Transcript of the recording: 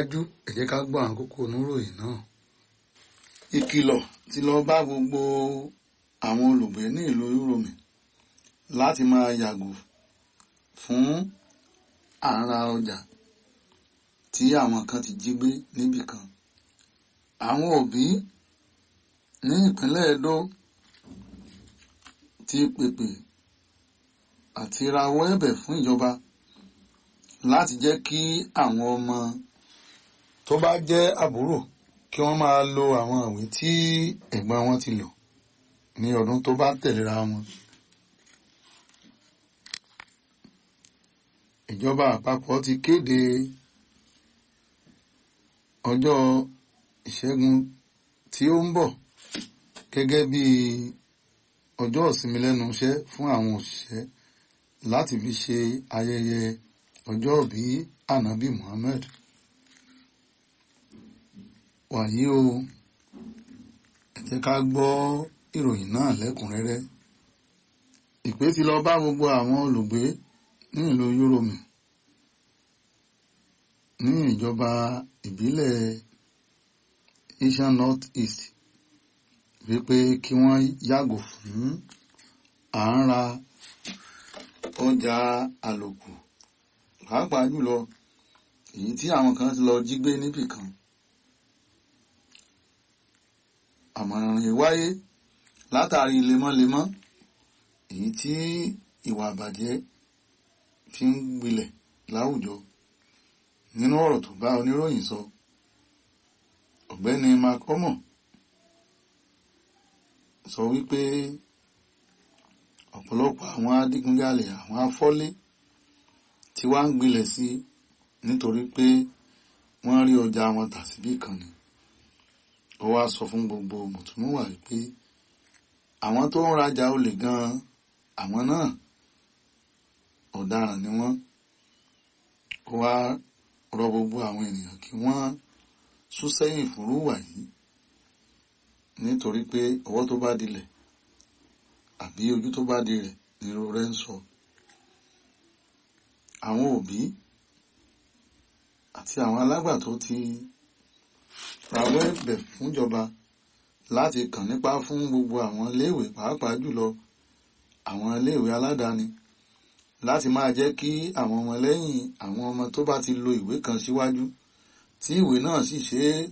ṣáájú ẹ jẹ́ ká gbọ́ àwọn kókó oníròyìn náà. ìkìlọ̀ ti lọ bá gbogbo àwọn olùgbé ní ìlú Uromi láti máa yàgò fún àrà ọjà tí àwọn kan ti jí gbé níbì kan. àwọn òbí ní ìpínlẹ̀ Edo ti pèpè àti rawọ́ ẹ̀bẹ̀ fún ìjọba láti jẹ́ kí àwọn ọmọ tó bá jẹ́ àbúrò kí wọ́n máa lo àwọn ìwé tí ẹ̀gbọ́n wọn ti lò ní ọdún tó bá tẹ̀léra wọn. ìjọba àpapọ̀ ti kéde ọjọ́ ìṣẹ́gun tí ó ń bọ̀ gẹ́gẹ́ bí ọjọ́ ìsinmi lẹ́nu iṣẹ́ fún àwọn òṣìṣẹ́ láti fi ṣe ayẹyẹ ọjọ́ ìbí ànábì Muhammad wàyí o ẹ jẹ́ ká gbọ́ ìròyìn náà lẹ́kùnrẹ́rẹ́ ìpè ti lọ bá gbogbo àwọn olùgbé ní ìlú Uromi ní ìjọba ìbílẹ̀ Asian North East wípé kí wọ́n yàgò fún à ń ra ọjà àlòkù pàápàá jùlọ èyí tí àwọn kan ti lọ jí gbé níbì kan àmọ̀ràn yìí wáyé látàrí lemọ́lemọ́ èyí tí ìwà àbàjẹ́ fi ń gbilẹ̀ láwùjọ nínú ọ̀rọ̀ tó bá oníròyìn sọ ọ̀gbẹ́ni Mark Omo sọ wípé ọ̀pọ̀lọpọ̀ àwọn adigunjalè àwọn afọ́lé tí wá ń gbilẹ̀ sí nítorí pé wọ́n rí ọjà wọn tà síbí kan ni ó wá sọ fún gbogbo mùtúmùwà wípé àwọn tó ń rajà olè gan àwọn náà ọ̀daràn ni wọ́n ó wá rọ gbogbo àwọn ènìyàn kí wọ́n sún sẹ́yìn fúrúwà yìí nítorí pé ọwọ́ tó bá dilẹ̀ àbí ojú tó bá di rẹ̀ nírú rẹ̀ ń sọ àwọn òbí àti àwọn alágbàtọ́ ti rawọ́ ẹ̀bẹ̀ fúnjọba láti kàn nípa fún gbogbo àwọn iléèwé pàápàá jùlọ àwọn iléèwé aládàáni láti máa jẹ́ kí àwọn ọmọ lẹ́yìn àwọn ọmọ tó bá ti lo ìwé kan síwájú tí ìwé náà sì ṣe é